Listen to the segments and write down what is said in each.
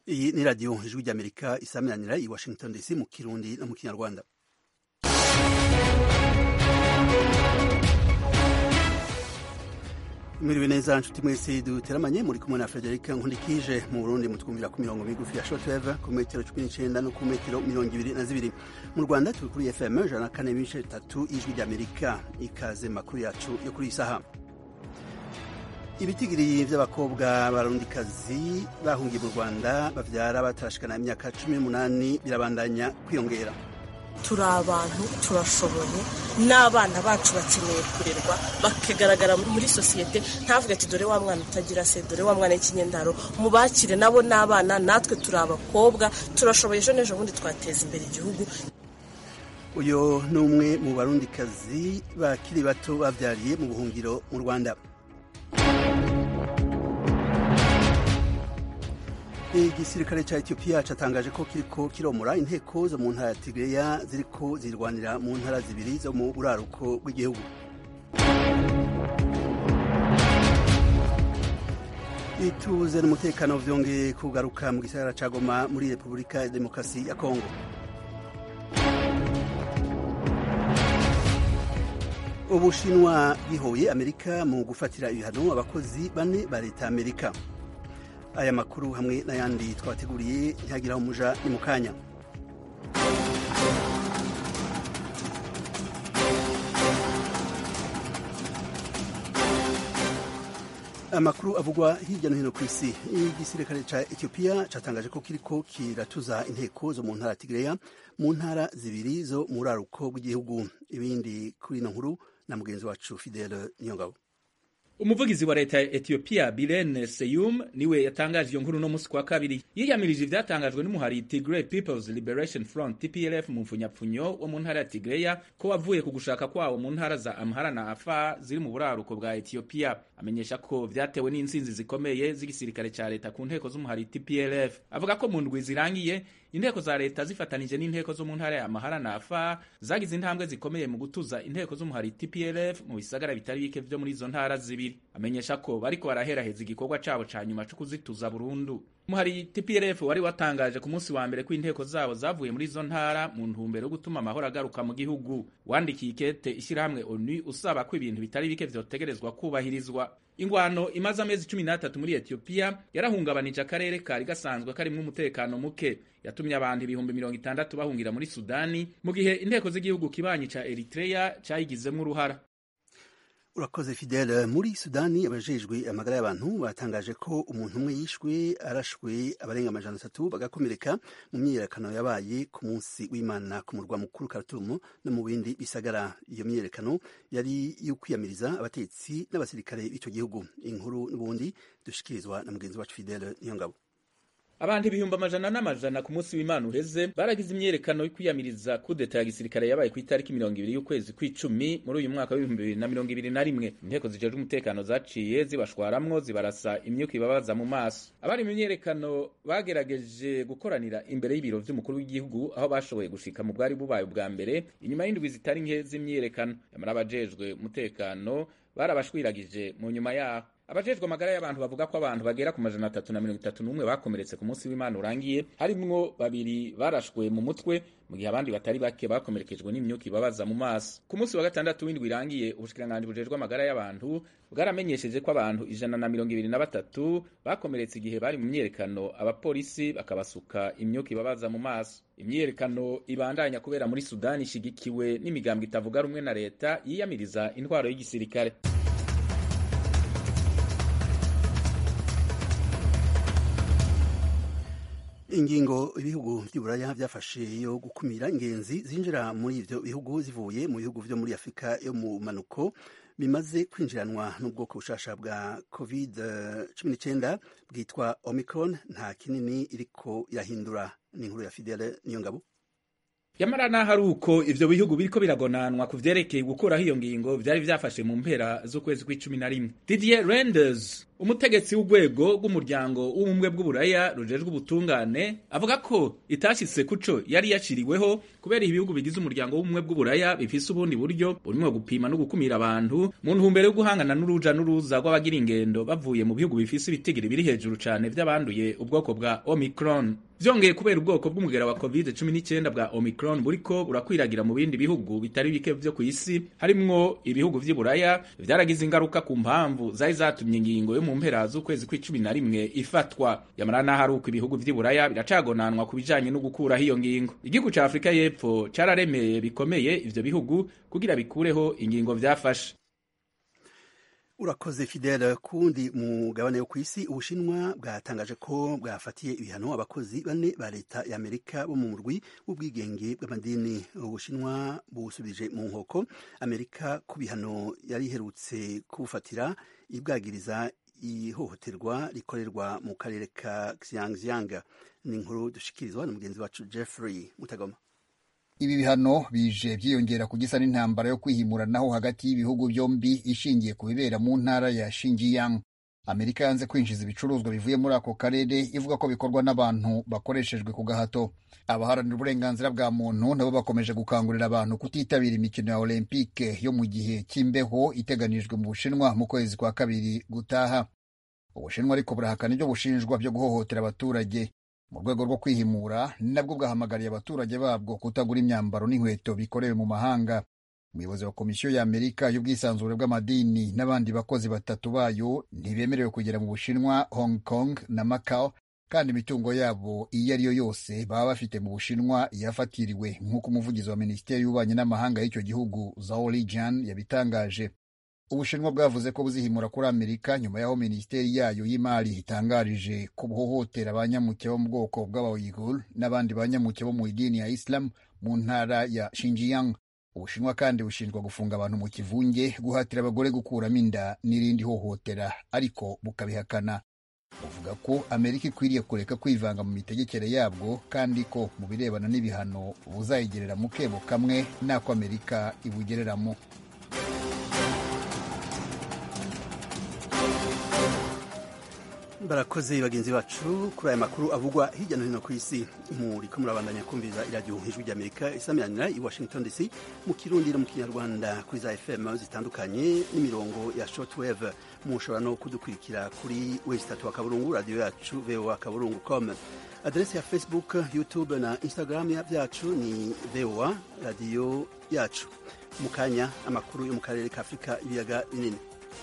iyi ni radiyo ijwi ry'amerika isaminanira i washington dc mu kirundi no mu kinyarwanda mwiriwe neza nshuti mwese duteramanye muri kumwe na frederic nkundikije mu burundi mutwumvira ku mirongo migufi ya shortwave ku metero cumi n'icenda no ku metero mirongo ibiri na zibiri mu rwanda turi kuri fm ijana na kane n'ibice bitatu ijwi ry'amerika ikaze makuru yacu yo kuri iyi saha ibitigiri vy'abakobwa barundikazi bahungiye mu rwanda bavyara batarashikana imyaka cumi n'umunani birabandanya kwiyongera turi abantu turashoboye n'abana bacu bakeneye kurerwa bakagaragara muri sosiyete ntavuge ati dore wa mwana utagira se dore wa mwana w'ikinyendaro mubakire nabo n'abana natwe turi abakobwa turashoboye ejo n'ejo bundi twateza imbere igihugu uyu ni umwe mu barundikazi bakiri bato bavyariye mu buhungiro mu rwanda igisirikare ca etiyopiya catangaje ko kiriko kiromora inteko zo mu ntara ya tigreya ziriko zirwanira mu ntara zibiri zo mu buraruko bw'igihugu ituze n'umutekano vyongeye kugaruka mu gisagara ca goma muri repubulika ya demokarasi ya kongo ubushinwa bwihoye amerika mu gufatira ibihano abakozi bane ba leta amerika aya makuru hamwe n'ayandi twabateguriye ntihagiraho umuja ni mu kanya amakuru avugwa hirya no hino ku isi igisirikare ca etiyopiya catangaje ko kiriko kiratuza inteko zo mu ntara tigreya mu ntara zibiri zo mu buraruko bw'igihugu ibindi kuri ino nkuru na mugenzi wacu fidele niyongabo umuvugizi wa leta ya etiyopiya birene seyum niwe yatangaje iyo nkuru no musi kwa kabiri yiyamirije ivyatangajwe n'umuhari tigray peoples liberation front tplf mu mfunyapfunyo wo mu ntara ya tigreya ko wavuye ku gushaka kwawo mu ntara za amhara na afar ziri mu buraruko bwa etiyopiya amenyesha ko vyatewe n'intsinzi zikomeye z'igisirikare ca leta ku nteko z'umuhari tplf avuga ko mu ndwi zirangiye inteko za leta zifatanije n'inteko zo mu ntara ya amahara na afar zagize intambwe zikomeye mu gutuza inteko z'umuhari tplf mu bisagara bitari bike vyo muri izo ntara zibiri amenyesha ko bariko baraheraheza igikorwa cabo ca nyuma co kuzituza burundu umuhari tplf wari watangaje ku munsi wa mbere ko inteko zabo zavuye muri izo ntara mu ntumbero yo gutuma amahoro agaruka mu gihugu wandikiye ikete ishyirahamwe onu usaba ko ibintu bitari bike vyotegerezwa kubahirizwa ingwano imaze amezi cumi n'atatu muri etiyopiya yarahungabanije akarere kari gasanzwe karimwo umutekano muke yatumye abantu ibihumbi mirongo itandatu bahungira muri sudani mu gihe inteko z'igihugu kibanyi ca eritreya cayigizemwo uruhara urakoze fidele muri sudani abajejwe amagara y'abantu batangaje ko umuntu umwe yishwe arashwe abarenga amajana atatu bagakomereka mu myiyerekano yabaye ku munsi w'imana ku murwa mukuru karatumu no mu bindi bisagara iyo myiyerekano yari yo kwiyamiriza abatetsi n'abasirikare b'ico gihugu inkuru n'ubundi dushikirizwa na mugenzi wacu fidele niyongabo abantu ibihumbi amajana n'amajana ku munsi w'imana uheze baragize imyerekano yo kwiyamiriza kudeta ya gisirikare yabaye ku itariki mirongo ibiri y'ukwezi kw'icumi muri uyu mwaka w'ibihumbi bibiri na mirongo ibiri na rimwe inteko zijejwe umutekano zaciye zibashwaramwo zibarasa imyuka ibabaza mu maso abari mu myerekano bagerageje gukoranira imbere y'ibiro vy'umukuru w'igihugu aho bashoboye gushika mu bwari bubaye ubwa mbere inyuma y'indwi zitari nke z'imyerekano yamara abajejwe umutekano barabashwiragije mu nyuma yaho abajejwe amagara y'abantu bavuga ko abantu bagera ku majana atatu na mirongo itatu n'umwe bakomeretse ku munsi w'imana urangiye harimwo babiri barashwe mu mutwe mu gihe abandi batari bake bakomerekejwe n'imyuka ibabaza mu maso ku munsi wa gatandatu w'indwi irangiye ubushikiranganji bujejwe amagara y'abantu bwaramenyesheje ko abantu ijana na mirongo ibiri na batatu bakomeretse igihe bari mu myerekano abapolisi bakabasuka imyuka ibabaza mu maso imyiyerekano ibandanya kubera muri sudani ishigikiwe n'imigambwe itavuga rumwe na leta yiyamiriza intwaro y'igisirikare ingingo ibihugu by'uburaya byafashe yo gukumira ingenzi zinjira muri ivyo bihugu zivuye mu bihugu vyo muri afurika yo mu manuko bimaze kwinjiranwa n'ubwoko bushasha bwa covid cumi n'icyenda bwitwa omicron nta kinini iriko irahindura ni inkuru ya fidele niyo ngabo yamara naho ari uko ivyo bihugu biriko biragonanwa ku vyerekeye gukuraho iyo ngingo vyari vyafashe mu mpera z'ukwezi kw'icumi na rimwe didier renders umutegetsi w'urwego rw'umuryango w'ubumwe bw'uburaya rujejwe ubutungane avuga ko itashitse kuco yari yaciriweho kubera ibihugu bigize umuryango w'ubumwe bw'uburaya bifise ubundi buryo burimwo gupima no gukumira abantu mu ntumbero yo guhangana n'uruja n'uruza rw'abagira ingendo bavuye mu bihugu bifise ibitigiri biri hejuru cane vy'abanduye ubwoko bwa omicron vyongeye kubera ubwoko bw'umugera wa covid 19 bwa omicron buriko burakwiragira mu bindi bihugu bitari bike vyo ku isi harimwo ibihugu vy'i buraya vyaragize ingaruka ku mpamvu zari zatumye ingingo yo mu mpera z'ukwezi kw'icumi na rimwe ifatwa yamara n'aho ari uko ibihugu vy'i buraya biracagonanwa ku bijanye no gukuraho iyo ngingo igihugu ca afurika y'epfo cararemeye bikomeye ivyo bihugu kugira bikureho ingingo vyafashe urakoze fidele kundi mugabane wo ku isi ubushinwa bwatangaje ko bwafatiye ibihano abakozi bane ba leta ya amerika bo mu murwi w'ubwigenge bw'amadini ubushinwa busubije mu nkoko amerika ku bihano yari iherutse kubufatira ibwagiriza ihohoterwa rikorerwa mu karere ka xinjiang ni inkuru dushikirizwa na mugenzi wacu jeffrey mutagoma ibi bihano bije byiyongera ku gisa n'intambara yo kwihimuranaho hagati y'ibihugu byombi ishingiye ku bibera mu ntara ya Xinjiang. Amerika yanze kwinjiza ibicuruzwa bivuye muri ako karere ivuga ko bikorwa n'abantu bakoreshejwe ku gahato. Abaharanira uburenganzira bwa muntu nabo bakomeje gukangurira abantu kutitabira imikino ya Olympique yo mu gihe cy'imbeho iteganijwe mu Bushinwa mu kwezi kwa kabiri gutaha. Ubushinwa ariko burahakana ibyo bushinjwa byo guhohotera abaturage mu rwego rwo kwihimura nabwo bwahamagariye abaturage babwo kutagura imyambaro n'inkweto bikorewe mu mahanga umuyobozi wa komisiyo ya amerika y'ubwisanzure bw'amadini n'abandi bakozi batatu bayo ntibemerewe kugera mu bushinwa hong kong na macau kandi imitungo yabo iyo ari yo yose baba bafite mu bushinwa yafatiriwe nk'uko umuvugizi wa minisiteri y'ububanyi n'amahanga y'icyo gihugu zhao lijian yabitangaje ubushinwa bwavuze ko buzihimura kuri amerika nyuma y'aho minisiteri yayo y'imari itangarije ko buhohotera abanyamuke bo mu bwoko bw'abayigul n'abandi banyamuke bo mu idini ya islam mu ntara ya Xinjiang ubushinwa kandi bushinjwa gufunga abantu mu kivunge guhatira abagore gukuramo inda n'irindi hohotera ariko bukabihakana buvuga ko amerika ikwiriye kureka kwivanga mu mitegekere yabwo kandi ko mu birebana n'ibihano buzayigerera mu kebo kamwe n'ako amerika ibugereramo barakoze bagenzi bacu kuri aya makuru avugwa hirya no hino ku isi muriko murabandanya kumviriza iradiyo ijwi ry'amerika isamiranira i washington dc mu kirundi no mu kinyarwanda kuri za fm zitandukanye n'imirongo ya shortwave mushobora no kudukurikira kuri wesitatu wa kaburungu radiyo yacu voa kaburungu com aderesi ya facebook youtube na instagram byacu ni voa radiyo yacu mu kanya amakuru yo mu karere ka afurika ibiyaga binini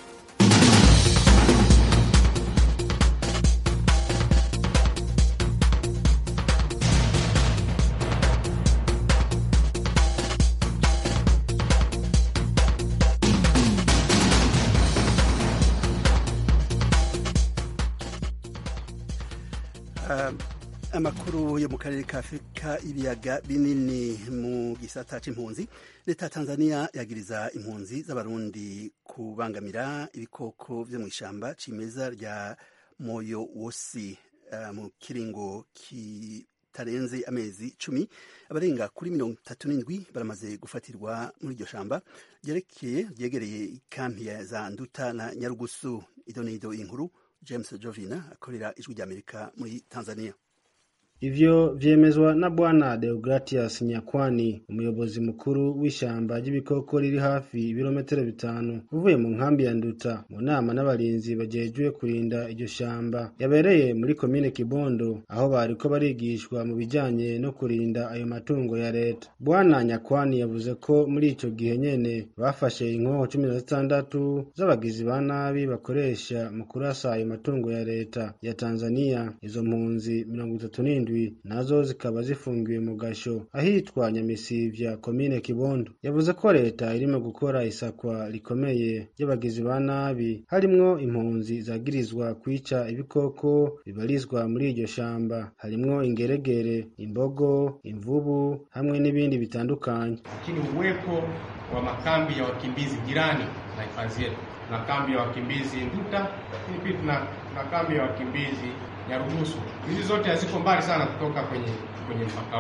amakuru yo mu karere ka afurika ibiyaga binini mu gisata c'impunzi leta ya tanzania yagiriza impunzi z'abarundi kubangamira ibikoko vyo mu ishamba cimeza rya moyo wosi uh, mu kiringo kitarenze amezi cumi abarenga kuri mirongo itatu n'indwi baramaze gufatirwa muri iryo shamba ryerekeye ryegereye ikampi ya za nduta na nyarugusu ido n'ido inkuru james jovina akorera ijwi ry'amerika muri tanzania Ivyo vyemezwa na Bwana Deogratias Nyakwani, umuyobozi mukuru w'ishamba ry'ibikoko riri hafi ibirometero bitanu uvuye mu nkambi ya Nduta mu nama n'abarinzi bajejwe kurinda iryo shamba yabereye muri komine Kibondo aho bariko barigishwa mu bijanye no kurinda ayo matungo ya leta. Bwana Nyakwani yavuze ko muri ico gihe nyene bafashe inkoho cumi na zitandatu z'abagizi ba nabi bakoresha mu kurasa ayo matungo ya leta ya Tanzania. Izo mpunzi mirongo itatu n'indwi nazo zikaba zifungiwe mu gasho ahitwa Nyamisivya komine Kibondo. Yavuze ko leta irimo gukora isakwa rikomeye ry'abagizi ba nabi harimwo impunzi zagirizwa kwica ibikoko bibarizwa muri iryo shamba harimwo ingeregere, imbogo, imvubu hamwe n'ibindi bitandukanye. Lakini uwepo wa makambi ya wakimbizi jirani na hifadhi yetu, tuna kambi ya wakimbizi Nduta, lakini pia tuna, tuna kambi ya wakimbizi Nyarugusu. Hizi zote haziko mbali sana kutoka kwenye kwenye mpaka wetu.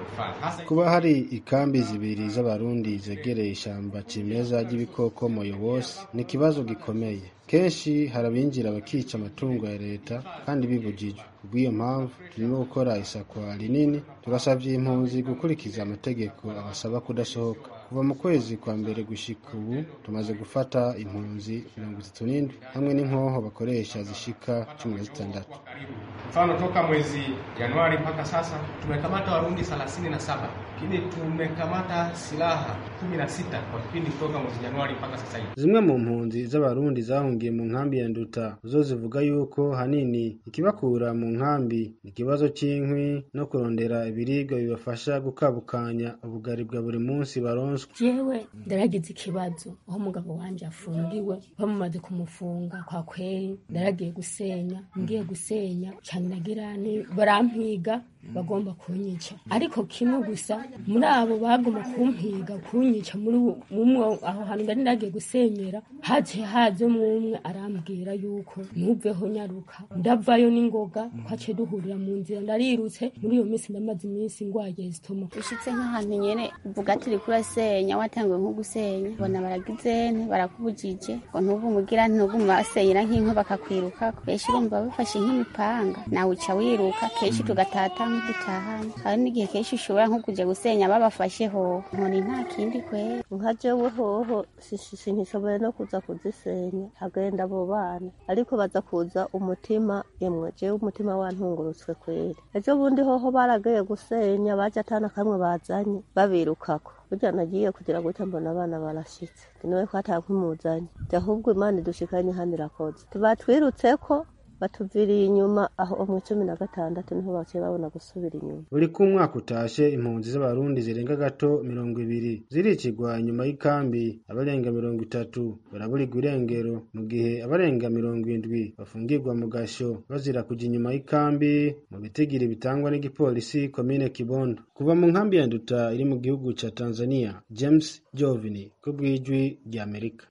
hifadhi hasa kuba hari ikambi zibiri z'abarundi zegereye ishamba cimeza ry'ibikoko moyobosi ni ikibazo gikomeye kenshi hari abinjira bakica amatungo ya leta kandi bibujijwe kubw'iyo mpamvu turimo gukora isakwa rinini turasabye impunzi gukurikiza amategeko abasaba kudasohoka kuva mu kwezi kwa mbere gushika ubu tumaze gufata impunzi mirongo itatu n'indwi hamwe n'inkoho bakoresha zishika cumi na zitandatu karibu. Mfano, toka mwezi Januari mpaka sasa tumekamata Warundi 37 lakini tumekamata silaha 16 kwa kipindi kutoka mwezi Januari mpaka sasa hivi. zimwe mu mpunzi z'abarundi zahungiye mu nkambi ya nduta zo zivuga yuko hanini ikibakura mu nkambi ni ikibazo cy'inkwi no kurondera ibiribwa bibafasha gukabukanya ubugari bwa buri munsi baronswa jewe ndaragize ikibazo aho umugabo wanje afungiwe bamumaze kumufunga kwa kweri ndaragiye gusenya ngiye gusenya cyane nagira nti barampiga bagomba kunyica ariko kimwe gusa muri abo bagomba kumpiga kunyica muri mumwe aho hantu ndari nagiye gusenyera haje haje umwe arambwira yuko ntuveho nyaruka ndavayo n'ingoga twaciye duhurira mu nzira ndarirutse muri iyo minsi ndamaze iminsi ngwaye zitoma ushitse nk'ahantu nyene uvuga ati uriko urasenya watanguye nko gusenya bona baragize nte barakubujije ngo ntubumugira ntuguma basenyera nk'inkwi bakakwirukako benshi urumva bafashe nk'imipanga nawe uca wiruka kenshi tugatata nk'udutahanye hari n'igihe kenshi ushobora nko kuja gusenya babafasheho nkoni nta kindi kwera nka jewe hoho sinishoboye no kuza kuzisenya hagenda abo bana ariko baza kuza umutima emwe jewe umutima wantungurutswe kweri ejo bundi hoho baragiye gusenya baje atana kamwe bazanye babirukako burya nagiye kugira gutya mbona abana barashitse niwe ko atakwimuzanye ahubwo imana idushikanye hano irakoze tubatwirutseko batuviriye inyuma aho mu cumi na gatandatu niho baciye babona gusubira inyuma buri ko umwaka utashe impunzi z'abarundi zirenga gato mirongo ibiri ziricirwa inyuma y'ikambi abarenga mirongo itatu baraburirwa irengero mu gihe abarenga mirongo indwi bafungirwa mu gasho bazira kujya inyuma y'ikambi mu bitigiri bitangwa n'igipolisi komine kibondo kuva mu nkambi ya nduta iri mu gihugu ca tanzania james jovini ku bw'ijwi ry'amerika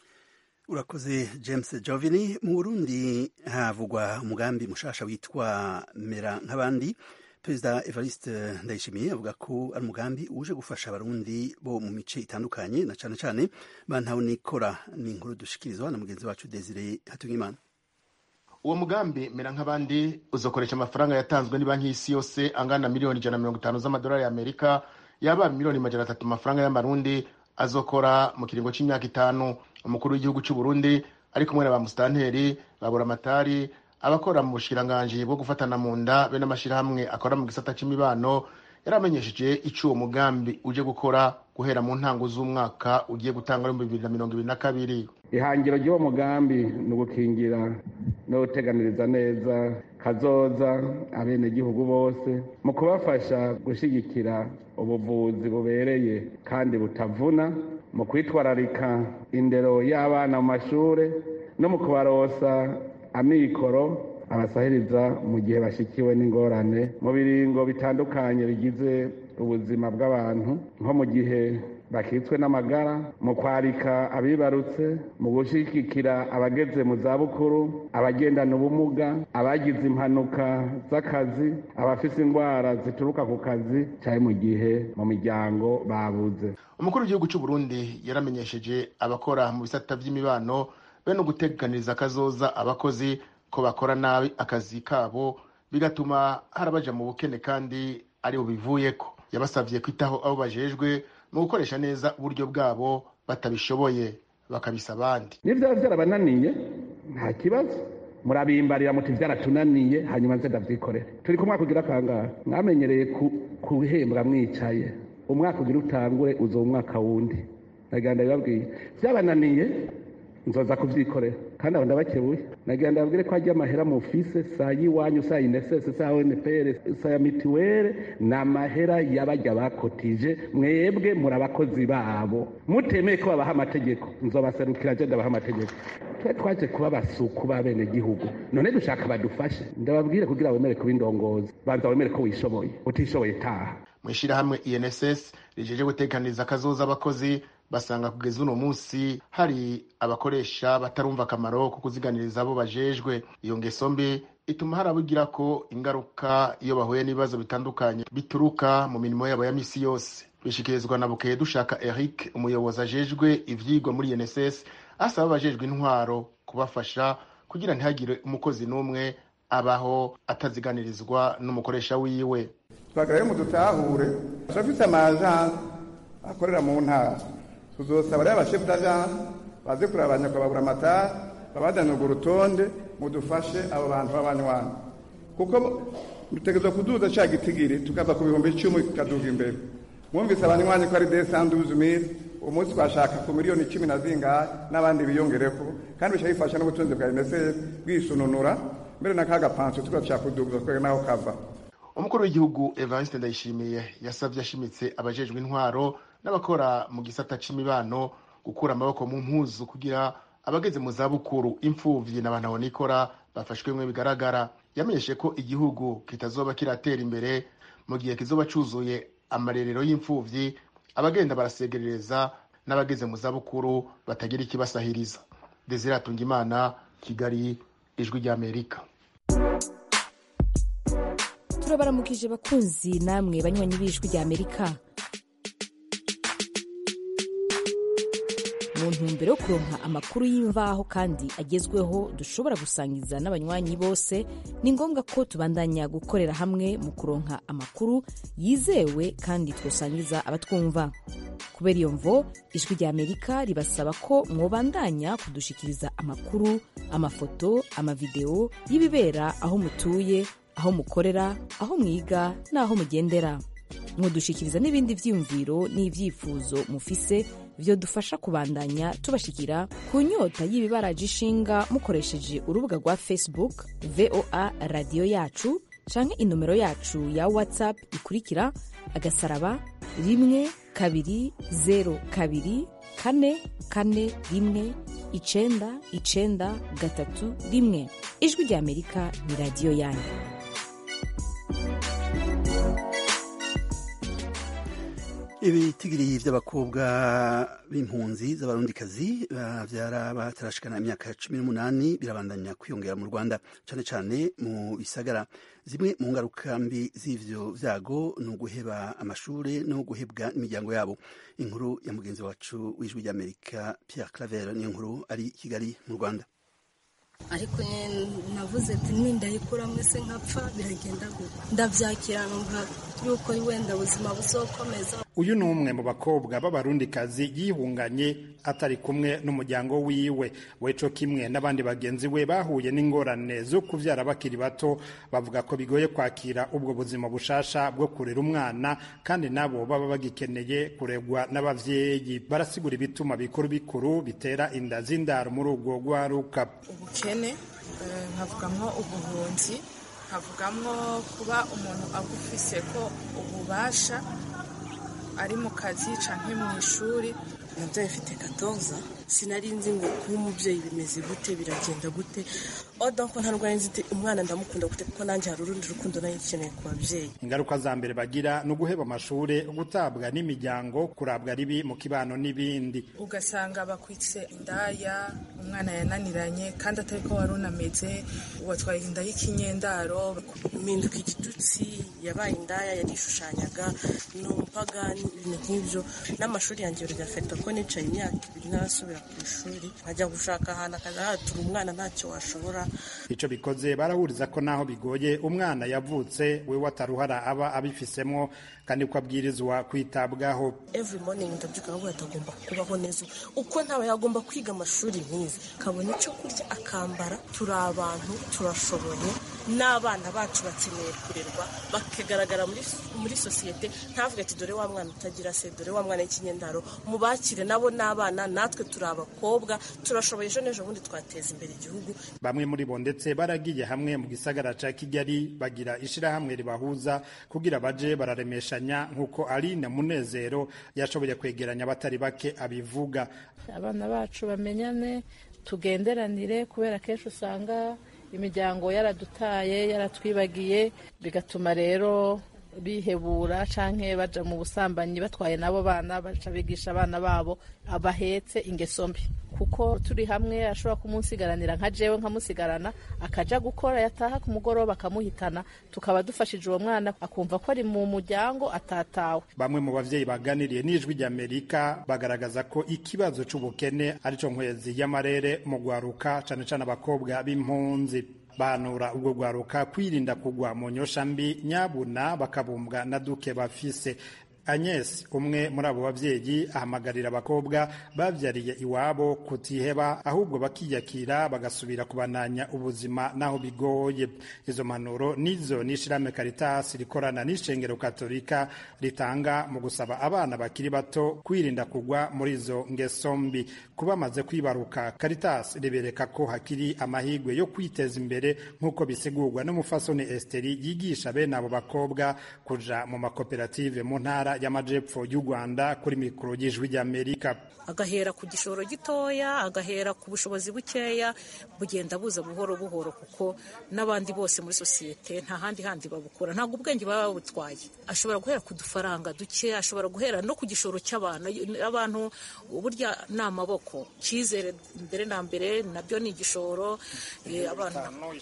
urakoze james jovini mu burundi havugwa umugambi mushasha witwa mera nk'abandi perezida evariste ndayishimiye avuga ko ari umugambi uje gufasha abarundi bo mu mice itandukanye na cane cane bantawe nikora ni inkuru dushikirizwa na mugenzi wacu desire hatungimana uwo mugambi mera nk'abandi uzokoresha amafaranga yatanzwe ni banki y'isi yose angana miliyoni ijana na mirongo itanu z'amadolari y'amerika yaba miliyoni majana atatu amafaranga y'amarundi azokora mu kiringo c'imyaka itanu umukuru w'igihugu cy'u Burundi ari kumwe na ba musitanteri babura amatari abakora mu bushikiranganji bwo gufatana mu nda be n'amashyirahamwe akora mu gisata c'imibano yaramenyesheje ico uwo mugambi uje gukora guhera mu ntango z'umwaka ugiye gutanga muri bibiri na mirongo ibiri na kabiri ihangiro ry'uwo mugambi ni ugukingira no guteganiriza neza kazoza abenegihugu bose mu kubafasha gushyigikira ubuvuzi bubereye kandi butavuna mu kwitwararika indero y'abana mu mashuri no mu kubarosa amikoro abasahiriza mu gihe bashyikiwe n'ingorane mu biringo bitandukanye bigize ubuzima bw'abantu nko mu gihe bakitswe n'amagara mu kwarika abibarutse mu gushyigikira abageze mu zabukuru abagendana ubumuga abagize impanuka z'akazi abafite indwara zituruka ku kazi cyane mu gihe mu miryango babuze umukuru w'igihugu cy'u Burundi yaramenyesheje abakora mu bisata by'imibano be no guteganiriza akazoza abakozi ko bakora nabi akazi kabo bigatuma harabaja mu bukene kandi ari bubivuyeko yabasabye kwitaho abo bajejwe mu gukoresha neza uburyo bwabo batabishoboye bakabisa abandi niyo byaba byarabananiye nta kibazo murabimbarira muti byaratunaniye hanyuma nze ndavyikorere turi ku mwaka ugira kangahe mwamenyereye kuhembwa mwicaye umwaka ugira utangure uzo umwaka wundi naganda bibabwiye byabananiye nzoza kubyikorera kandi abo ndabakebuye nagira ndababwire ko hajya amahera mu ofise saa y'iwanyu saa inesese saa onpr saa ya mitiwere ni amahera y'abajya bakotije mwebwe muri abakozi babo mutemeye ko babaha amategeko nzobaserukira je ndabaha amategeko twe twaje kuba basuku b'abenegihugu none dushaka badufashe ndababwire kugira wemere kuba indongozi banza wemere ko wishoboye utishoboye taha mu ishyirahamwe inss rijeje gutekaniriza akazoza abakozi basanga kugeza uno munsi hari abakoresha batarumva akamaro ko kuziganiriza abo bajejwe iyo ngeso mbi ituma hari abugira ko ingaruka iyo bahuye n'ibibazo bitandukanye bituruka mu mirimo yabo ya misi yose bishikirizwa na bukeye dushaka eric umuyobozi ajejwe ivyigwa muri nss asaba abajejwe intwaro kubafasha kugira ntihagire umukozi n'umwe abaho ataziganirizwa n'umukoresha wiwe twagarayo mu dutahure turafite amajansi akorera mu ntara tuzosaba rero abashefu d'ajansi baze kureba abanyakababura amatara babajyanye urwo rutonde mudufashe abo bantu b'abanywanyi kuko dutegerezwa kuduza cya gitigiri tukava ku bihumbi icumi tukaduga imbere mwumvise abanywanyi ko ari desanduzi mili umunsi twashaka ku miliyoni cumi na zingahe n'abandi biyongereko kandi bica bifasha n'ubutunzi bwa unicef bwisununura mbere na ka gapansiyo tugaca kuduguza twebwe n'aho kava umukuru w'igihugu evariste ndayishimiye yasabye ashimitse abajejwe intwaro n'abakora mu gisata c'imibano gukura amaboko mu mpuzu kugira abageze mu zabukuru imfuvyi n'abantu nikora bafashwemwe bigaragara yamenyeshe ko igihugu kitazoba kiratera imbere mu gihe kizoba cuzuye amarerero y'imfuvyi abagenda barasegerereza n'abageze mu zabukuru batagira ikibasahiriza desire atungimana kigali ijwi ry'amerika turabaramukije bakunzi namwe banywanyi b'ijwi ry'amerika mu ntumbero yo kuronka amakuru y'imvaho kandi agezweho dushobora gusangiza n'abanywanyi bose ni ngombwa ko tubandanya gukorera hamwe mu kuronka amakuru yizewe kandi twosangiza abatwumva kubera iyo mvo ijwi rya amerika ribasaba ko mwobandanya kudushikiriza amakuru amafoto amavideo y'ibibera aho mutuye aho mukorera aho mwiga n'aho mugendera mwodushikiriza n'ibindi vyiyumviro n'ivyifuzo mufise vyodufasha kubandanya tubashikira ku nyota y'ibibaraje ishinga mukoresheje urubuga rwa facebook voa radiyo yacu canke inomero yacu ya whatsapp ikurikira agasaraba rimwe kabiri zero kabiri kane kane rimwe icenda icenda gatatu rimwe ijwi rya amerika ni radiyo yanyu ibitigiri by'abakobwa b'impunzi z'abarundikazi babyara batarashikana imyaka cumi n'umunani birabandanya kwiyongera mu rwanda cyane cyane mu bisagara zimwe mu ngaruka mbi z'ivyo vyago ni uguheba amashuri no guhebwa n'imiryango yabo inkuru ya mugenzi wacu w'ijwi ry'amerika pierre claver niyo nkuru ari i kigali mu rwanda ariko navuze ati nindayikura mwese nkapfa biragenda gutya ndabyakira numva yuko wenda ubuzima buzokomeza uyu ni umwe mu bakobwa b'abarundikazi yihunganye atari kumwe n'umuryango wiwe weco kimwe n'abandi bagenzi we bahuye n'ingorane zo kuvyara bakiri bato bavuga ko bigoye kwakira ubwo buzima bushasha bwo kurera umwana kandi nabo baba bagikeneye kuregwa n'abavyeyi barasigura ibituma bikuru bikuru bitera inda z'indaro muri ubwo rwaruka ubukene nkavugamwo ubuhunzi nkavugamwo kuba umuntu agufise ko ububasha ari mu kazi canke mu ishuri nabyaye mfite katoza sinari nzi ngo kuba umubyeyi bimeze gute biragenda gute odonko nta rwaye nzi umwana ndamukunda gute kuko nanjye hari urundi rukundo nayo ikeneye ku babyeyi ingaruka za mbere bagira ni uguheba amashuri gutabwa n'imiryango kurabwa ribi mu kibano n'ibindi ugasanga bakwitse indaya umwana yananiranye kandi atari ko wari unameze watwaye inda y'ikinyendaro mpinduka igitutsi yabaye indaya yarishushanyaga ni umupagani ibintu nk'ibyo n'amashuri yanjye biragafata ko nicaye imyaka ibiri ntarasubira ku ishuri nkajya gushaka ahantu akaza hatura umwana ntacyo washobora icyo bikoze barahuriza ko naho bigoye umwana yavutse we wataruhara aba abifisemo kandi ko abwirizwa kwitabwaho every morning ndabyuka aho atagomba kubaho neza uko ntaba yagomba kwiga amashuri nk'izi akabona icyo kurya akambara turi abantu turashoboye n'abana bacu bakeneye kurerwa bakagaragara muri muri sosiyete ntavuge ati dore wa mwana utagira se dore wa mwana w'ikinyendaro mubakire nabo n'abana natwe turi abakobwa turashoboye ejo n'ejo bundi twateza imbere igihugu bamwe muri bo ndetse baragiye hamwe mu gisagara ca kigali bagira ishirahamwe ribahuza kugira baje bararemeshanya nk'uko aline munezero yashoboye kwegeranya abatari bake abivuga abana bacu bamenyane tugenderanire kubera kenshi usanga imiryango yaradutaye yaratwibagiye bigatuma rero bihebura canke baja mu busambanyi batwaye nabo bana baca bigisha abana babo abahetse ingeso mbi kuko turi hamwe ashobora kumunsigaranira nka jewe nkamusigarana akaja gukora yataha ku mugoroba akamuhitana tukaba dufashije uwo mwana akumva ko ari mu muryango atatawe bamwe mu bavyeyi baganiriye n'ijwi ry'amerika bagaragaza ko ikibazo c'ubukene arico nkwezi y'amarere mu gwaruka cane cane abakobwa b'impunzi banura ubwo gwaruka kwirinda kugwa mu nyosha mbi nyabuna bakabumbwa na duke bafise Agnes umwe muri abo bavyeyi ahamagarira abakobwa bavyariye iwabo kutiheba ahubwo bakiyakira bagasubira kubananya ubuzima naho bigoye izo manuro nizo n'ishirahamwe Caritas rikorana n'ishengero katolika ritanga mu gusaba abana bakiri bato kwirinda kugwa muri izo ngeso mbi kuba bamaze kwibaruka Caritas ribereka ko hakiri amahigwe yo kwiteza imbere nk'uko bisigurwa n'umufasoni Esteri yigisha bene abo bakobwa kuja mu makoperative mu ntara y'amajepfo y'u Rwanda kuri mikoro y'ijwi ry'Amerika agahera ku gishoro gitoya agahera ku bushobozi bukeya bugenda buza buhoro buhoro kuko n'abandi bose muri sosiyete nta handi handi babukura ntabwo ubwenge baba babutwaye ashobora guhera ku dufaranga duke ashobora guhera no ku gishoro cy'abantu abantu burya ni amaboko cyizere mbere na mbere nabyo ni igishoro abantu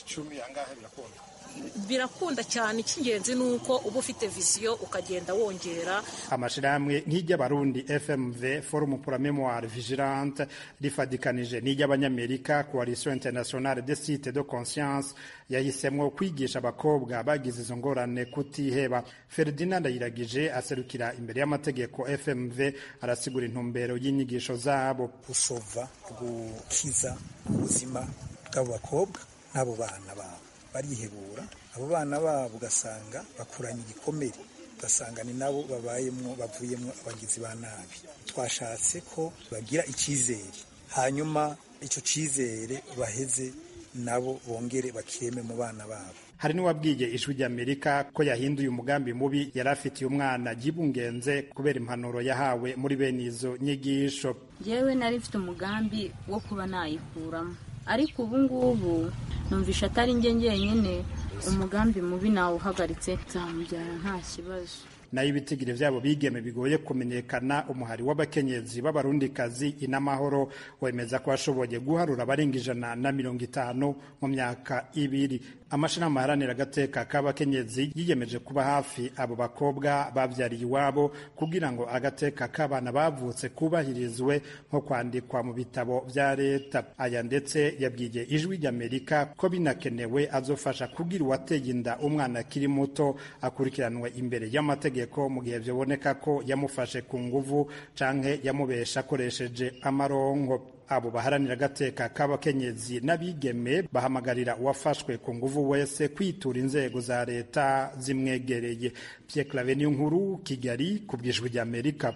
birakunda cyane icy'ingenzi ni uko uba ufite visiyo ukagenda wongera amashirahamwe nk'iry'abarundi fmv forum pour la mémoire vigilante rifadikanije n'iry'abanyamerika coalition internationale des sites de conscience yahisemwo kwigisha abakobwa bagize izo ngorane kutiheba ferdinand ayiragije aserukira imbere y'amategeko fmv arasigura intumbero y'inyigisho zabo gusova gukiza ubuzima bw'abo bakobwa n'abo bana babo barihebura abo bana babo ugasanga bakuranye igikomere ugasanga ni nabo babayemo bavuyemo abagizi ba nabi twashatse ko bagira icyizere hanyuma icyo cyizere baheze nabo bongere bakireme mu bana babo hari n'uwabwiye ijwi ry'amerika ko yahinduye umugambi mubi yari afitiye umwana ryibungenze kubera impanuro yahawe muri bene izo nyigisho yewe nari mfite umugambi wo kuba nayikuramo ariko ubu ngubu numvisha atari njye njyenyine umugambi mubi nawe uhagaritse nzamubyara nta kibazo nayo ibitigiri vyabo bigeme bigoye kumenyekana umuhari w'abakenyezi b'abarundikazi inamahoro wemeza ko bashoboye guharura abarenga ijana na mirongo itanu mu myaka ibiri amashirahamwe aharanira agateka k'abakenyezi yiyemeje kuba hafi abo bakobwa bavyariye iwabo kugira ngo agateka k'abana bavutse kubahirizwe nko kwandikwa mu bitabo vya leta aya ndetse yabwiye ijwi ry'amerika ko binakenewe azofasha kugira uwateye inda umwana akiri muto akurikiranwe imbere y'amategeko mu gihe byaboneka ko yamufashe ku nguvu canke yamubesha akoresheje amarongo abo baharanira agateka k'abakenyezi n'abigeme bahamagarira uwafashwe ku nguvu wese kwitura inzego za leta zimwegereye Pierre Claver niyo nkuru Kigali ku bwijwi ry'Amerika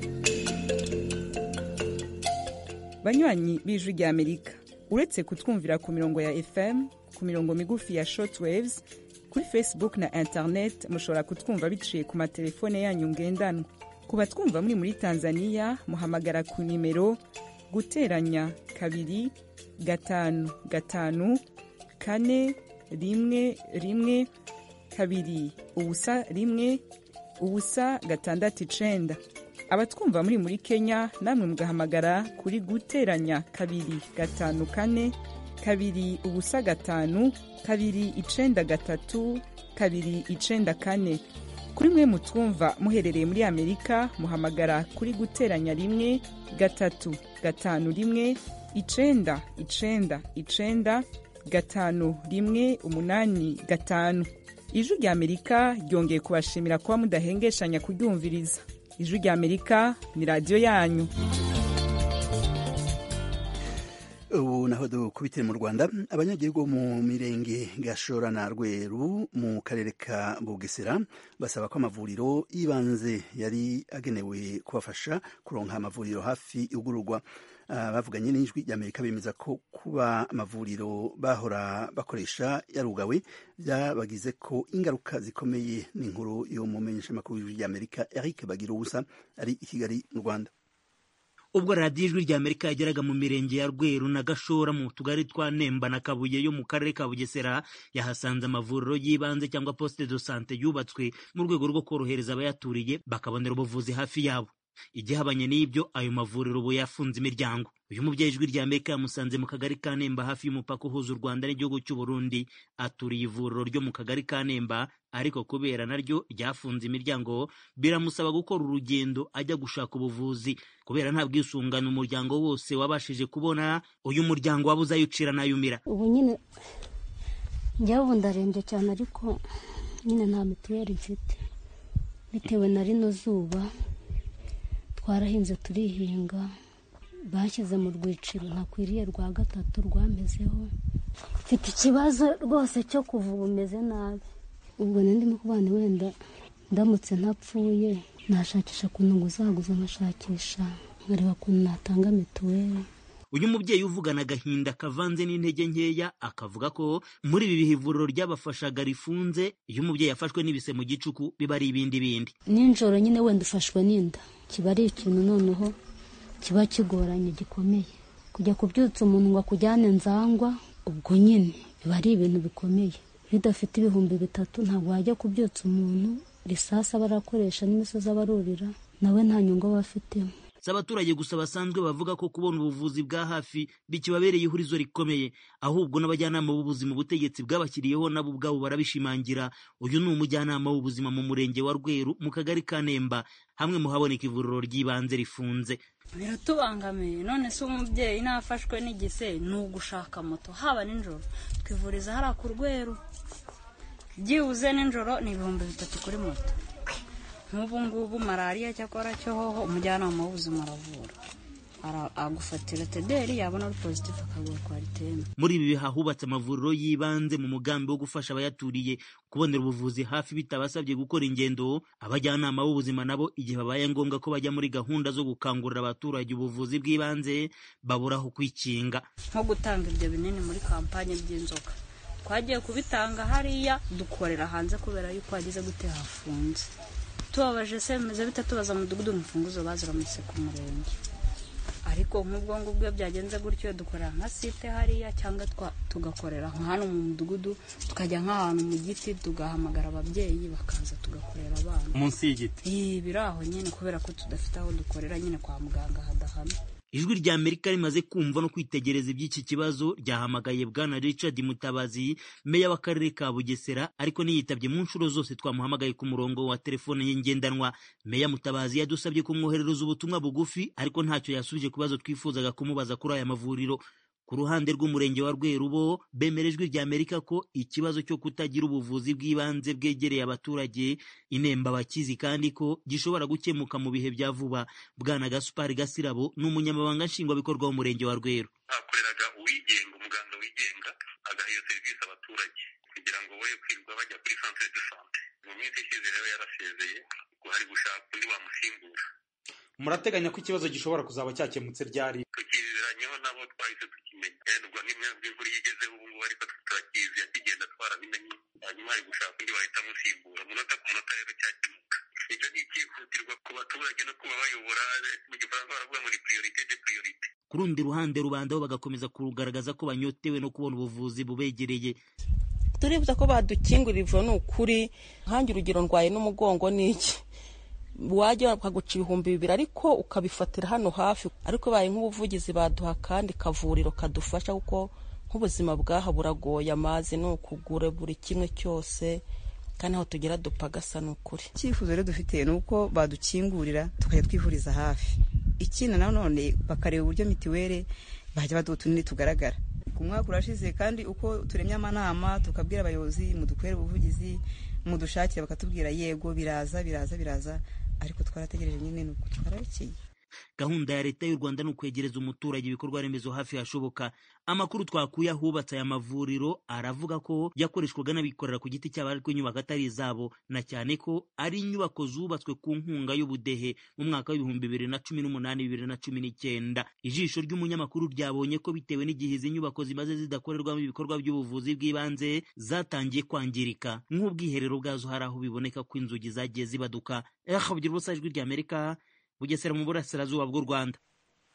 banywanyi b'ijwi ry'Amerika uretse kutwumvira ku mirongo ya FM ku mirongo migufi ya shortwaves kuri facebook na internet mushobora kutwumva biciye ku matelefone yanyu ngendanwa ku batwumva muri muri tanzania muhamagara ku nimero guteranya kabiri gatanu gatanu kane rimwe rimwe kabiri ubusa rimwe ubusa gatandatu icenda abatwumva muri muri kenya namwe mugahamagara kuri guteranya kabiri gatanu kane kabiri ubusa gatanu kabiri icenda gatatu kabiri icenda kane kuri mwe mutwumva muherereye muri amerika muhamagara kuri guteranya rimwe gatatu gatanu rimwe icenda icenda icenda gatanu rimwe umunani gatanu ijwi rya amerika ryongeye kubashimira kuba mudahengeshanya kuryumviriza ijwi rya amerika ni radiyo yanyu ubu naho dukubitire mu rwanda abanyagihugu mu mirenge gashora na rweru mu karere ka bugesera basaba ko amavuriro y'ibanze yari agenewe kubafasha kuronka amavuriro hafi yugururwa bavuganye n'ijwi ry'amerika bemeza ko kuba amavuriro bahora bakoresha yarugawe byabagize ko ingaruka zikomeye n'inkuru yo mu menyeshamakuru y'ijwi ry'amerika eric bagira ubusa ari i kigali mu rwanda ubwo radiyo ijwi rya amerika yageraga mu mirenge ya rweru na gashora mu tugari twa nemba na kabuye yo mu karere ka bugesera yahasanze amavuriro y'ibanze cyangwa poste de sante yubatswe mu rwego rwo korohereza abayaturiye bakabonera ubuvuzi hafi yabo igihabanye n'ibyo ayo mavuriro ubu yafunze imiryango uyu mubyeyi ijwi rya amerika yamusanze mu kagari ka nemba hafi y'umupaka uhuza u rwanda n'igihugu cy'u burundi aturiye ivuriro ryo mu kagari ka nemba ariko kubera naryo ryafunze imiryango biramusaba gukora urugendo ajya gushaka ubuvuzi kubera nta bwisungane umuryango wose wabashije kubona uyu muryango wabuze ayucira n'ayumira ubu nyine njyewe ubu ndarembye cyane ariko nyine nta mituweli mfite bitewe na rino zuba twarahinze turihinga bashyize mu rwiciro ntakwiriye rwa gatatu rwamezeho mfite ikibazo rwose cyo kuva ubu umeze nabi ubwo ndimo kubana wenda ndamutse ntapfuye nashakisha ukuntu nguzaguza nkashakisha nkareba ukuntu natanga mituweli uyu mubyeyi uvugana agahinda kavanze n'intege nkeya akavuga ko muri ibi bihe ivuriro ryabafashaga rifunze iyo umubyeyi yafashwe n'ibise mu gicuku biba ari ibindi bindi nijoro nyine wenda ufashwe n'inda kiba ari ikintu noneho kiba kigoranye gikomeye kujya kubyutsa umuntu ngo akujyane nzangwa ubwo nyine biba ari ibintu bikomeye iyo udafite ibihumbi bitatu ntabwo wajya kubyutsa umuntu risasi aba arakoresha n'imisozi aba arurira nawe nta nyungu aba afitemo si abaturage gusa basanzwe bavuga ko kubona ubuvuzi bwa hafi bikibabereye ihurizo rikomeye ahubwo n'abajyanama b'ubuzima ubutegetsi bwabashyiriyeho nabo ubwabo barabishimangira uyu ni umujyanama w'ubuzima mu murenge wa rweru mu kagari ka nemba hamwe mu haboneka ivuriro ry'ibanze rifunze biratubangamiye none se umubyeyi nafashwe n'igise ni ugushaka moto haba nijoro twivuriza hariya ku rweru byibuze nijoro ni ibihumbi bitatu kuri moto nk'ubu ngubu malariya cyakora cyo hoho umujyanama w'ubuzima aravura agufatira tederi yabona ari pozitifu akaguha kwariteme muri ibi bihe hubatse amavuriro y'ibanze mu mugambi wo gufasha abayaturiye kubonera ubuvuzi hafi bitabasabye gukora ingendo abajyanama b'ubuzima nabo igihe babaye ngombwa ko bajya muri gahunda zo gukangurira abaturage ubuvuzi bw'ibanze babura aho kwikinga nko gutanga ibyo binini muri kampanye by'inzoka twagiye kubitanga hariya dukorera hanze kubera yuko hagize gute hafunze tubabaje se bimeze bita tubaza mudugudu imfunguzo baziramutse ku murenge ariko nk'ubwo ngubwo iyo byagenze gutyo dukorera nka site hariya cyangwa tugakorera nka hano mu mudugudu tukajya nk'ahantu mu giti tugahamagara ababyeyi bakaza tugakorera abana munsi y'igiti biri aho nyine kubera ko tudafite aho dukorera nyine kwa muganga hadahana ijwi rya amerika rimaze kumva no kwitegereza iby'iki kibazo ryahamagaye bwana richard mutabazi meya w'akarere ka bugesera ariko niyitabye mu nshuro zose twamuhamagaye ku murongo wa telefone ye ngendanwa meya mutabazi yadusabye kumwoherereza ubutumwa bugufi ariko ntacyo yasubije ku bibazo twifuzaga kumubaza kuri aya mavuriro ku ruhande rw'umurenge wa rweru bo bemera ijwi rya amerika ko ikibazo cyo kutagira ubuvuzi bw'ibanze bwegereye abaturage inemba abakizi kandi ko gishobora gukemuka mu bihe bya vuba bwana gasupari gasirabo ni umunyamabanga nshingwabikorwa w'umurenge wa rweru hakoreraga uwigenga umuganga wigenga agaha iyo serivisi abaturage kugira ngo boye kwirirwa bajya kuri centre de sante mu minsi ishize rero yarasezeye ngo hari gushaka undi wamusimbura murateganya ko ikibazo gishobora kuzaba cyakemutse ryari tukiziranyeho nabo twahise tukimenya ubwo n'imyaka imvura iyo igezeho ubu ngubu ariko turakizi yakigenda twarabimenye hanyuma hari gushaka undi wahita amusimbura umunota ku munota rero cyakemuka ibyo ni icyihutirwa ku baturage no kuba bayobora mu gifaransa baravuga ngo ni priorite de priorite ku rundi ruhande rubanda bo bagakomeza kugaragaza ko banyotewe no kubona ubuvuzi bubegereye turibuza ko badukingurira ivuro ni ukuri nkange urugero ndwaye n'umugongo n'iki wajya bakaguca ibihumbi bibiri ariko ukabifatira hano hafi ariko baye nk'ubuvugizi baduha kandi kavuriro kadufasha kuko nk'ubuzima bwaha buragoye amazi ni ukugura buri kimwe cyose kandi aho tugera dupfa gasa ni ukuri icyifuzo rero dufite ni uko badukingurira tukajya twivuriza hafi ikindi nanone bakareba uburyo mitiweli bajya baduha utunini tugaragara ku mwaka urashize kandi uko turemye amanama tukabwira abayobozi mudukorere ubuvugizi mudushakire bakatubwira yego biraza biraza biraza ariko twarategereje nyine ni uko twararekeye gahunda ya leta y'u rwanda ni ukwegereza umuturage ibikorwa remezo hafi hashoboka amakuru twakuye ahubatse aya mavuriro aravuga ko yakoreshwaga n'abikorera ku giti cyabo ariko inyubako atari izabo na cyane ko ari inyubako zubatswe ku nkunga y'ubudehe mu mwaka w'ibihumbi bibiri na cumi n'umunani bibiri na cumi n'icyenda ijisho ry'umunyamakuru ryabonye ko bitewe n'igihe izi nyubako zimaze zidakorerwamo ibikorwa by'ubuvuzi bw'ibanze zatangiye kwangirika nk'ubwiherero bwazo hari aho biboneka ko inzugi zagiye zibaduka eh ubusa ijwi ry'amerika bugesera mu burasirazuba bw'u rwanda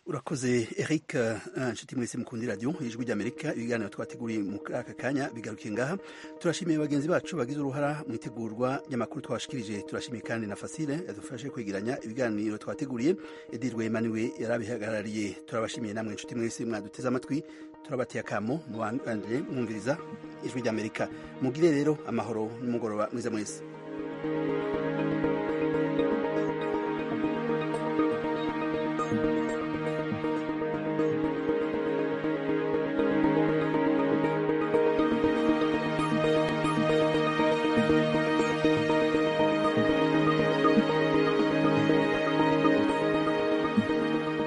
urakoze eric inshuti mwese mukundi radiyo ijwi ry'amerika ibiganiro twateguriye mu aka kanya bigarukiye ngaha turashimiye bagenzi bacu bagize uruhara mu itegurwa ry'amakuru twabashikirije turashimiye kandi na fasile yadufashe kwegeranya ibiganiro twateguriye edi rwemaniwe yarabihagarariye turabashimiye namwe inshuti mwese mwaduteze amatwi turabateye akamo mubandanye mwumviriza ijwi ry'amerika mugire rero amahoro n'umugoroba mwiza mwese